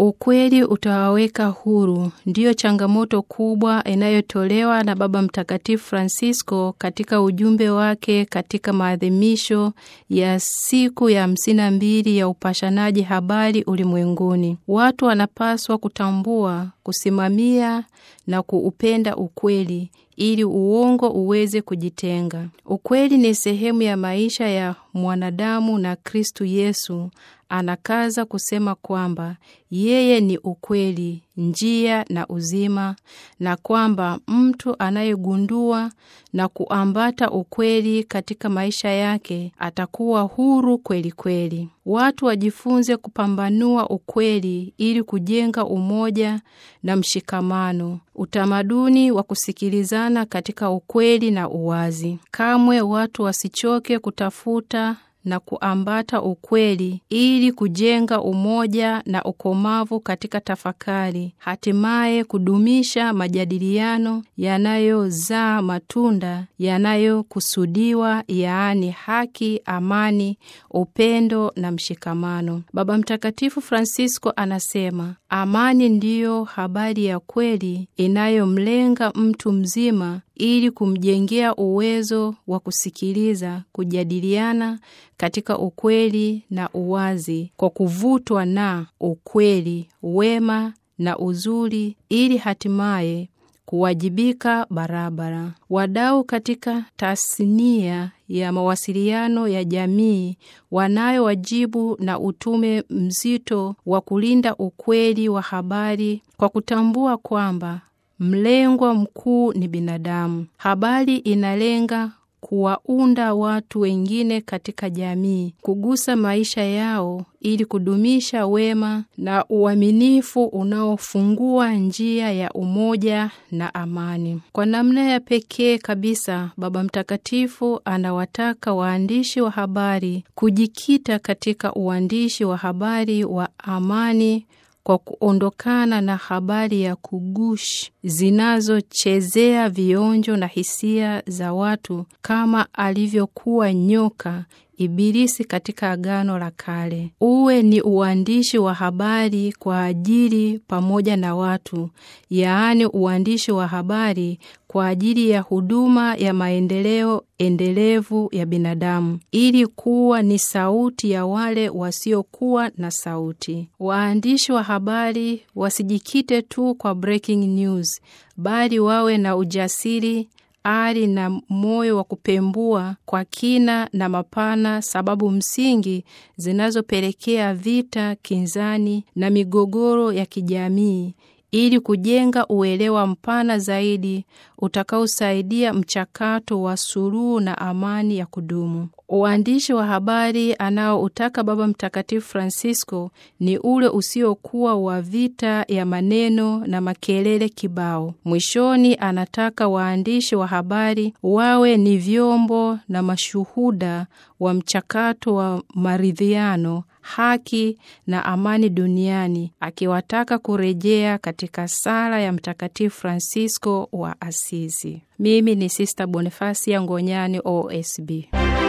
Ukweli utawaweka huru, ndiyo changamoto kubwa inayotolewa na Baba Mtakatifu Francisco katika ujumbe wake katika maadhimisho ya siku ya hamsini na mbili ya upashanaji habari ulimwenguni. Watu wanapaswa kutambua, kusimamia na kuupenda ukweli ili uongo uweze kujitenga. Ukweli ni sehemu ya maisha ya mwanadamu na Kristu Yesu anakaza kusema kwamba yeye ni ukweli, njia na uzima, na kwamba mtu anayegundua na kuambata ukweli katika maisha yake atakuwa huru kweli kweli. Watu wajifunze kupambanua ukweli ili kujenga umoja na mshikamano, utamaduni wa kusikilizana katika ukweli na uwazi. Kamwe watu wasichoke kutafuta na kuambata ukweli ili kujenga umoja na ukomavu katika tafakari, hatimaye kudumisha majadiliano yanayozaa matunda yanayokusudiwa, yaani haki, amani, upendo na mshikamano. Baba Mtakatifu Francisco anasema amani ndiyo habari ya kweli inayomlenga mtu mzima ili kumjengea uwezo wa kusikiliza, kujadiliana katika ukweli na uwazi, kwa kuvutwa na ukweli, wema na uzuri, ili hatimaye kuwajibika barabara. Wadau katika tasnia ya mawasiliano ya jamii wanayo wajibu na utume mzito wa kulinda ukweli wa habari kwa kutambua kwamba mlengwa mkuu ni binadamu. Habari inalenga kuwaunda watu wengine katika jamii, kugusa maisha yao ili kudumisha wema na uaminifu unaofungua njia ya umoja na amani. Kwa namna ya pekee kabisa, Baba Mtakatifu anawataka waandishi wa habari kujikita katika uandishi wa habari wa amani kwa kuondokana na habari ya kugushi zinazochezea vionjo na hisia za watu kama alivyokuwa nyoka Ibilisi katika Agano la Kale. Uwe ni uandishi wa habari kwa ajili pamoja na watu, yaani uandishi wa habari kwa ajili ya huduma ya maendeleo endelevu ya binadamu, ili kuwa ni sauti ya wale wasiokuwa na sauti. Waandishi wa habari wasijikite tu kwa breaking news, bali wawe na ujasiri ari na moyo wa kupembua kwa kina na mapana sababu msingi zinazopelekea vita, kinzani na migogoro ya kijamii ili kujenga uelewa mpana zaidi utakaosaidia mchakato wa suluhu na amani ya kudumu. Uandishi wa habari anaoutaka Baba Mtakatifu Francisco ni ule usiokuwa wa vita ya maneno na makelele kibao. Mwishoni, anataka waandishi wa habari wawe ni vyombo na mashuhuda wa mchakato wa maridhiano haki na amani duniani, akiwataka kurejea katika sala ya Mtakatifu Francisco wa Asizi. Mimi ni Sista Bonifasia Ngonyani, OSB.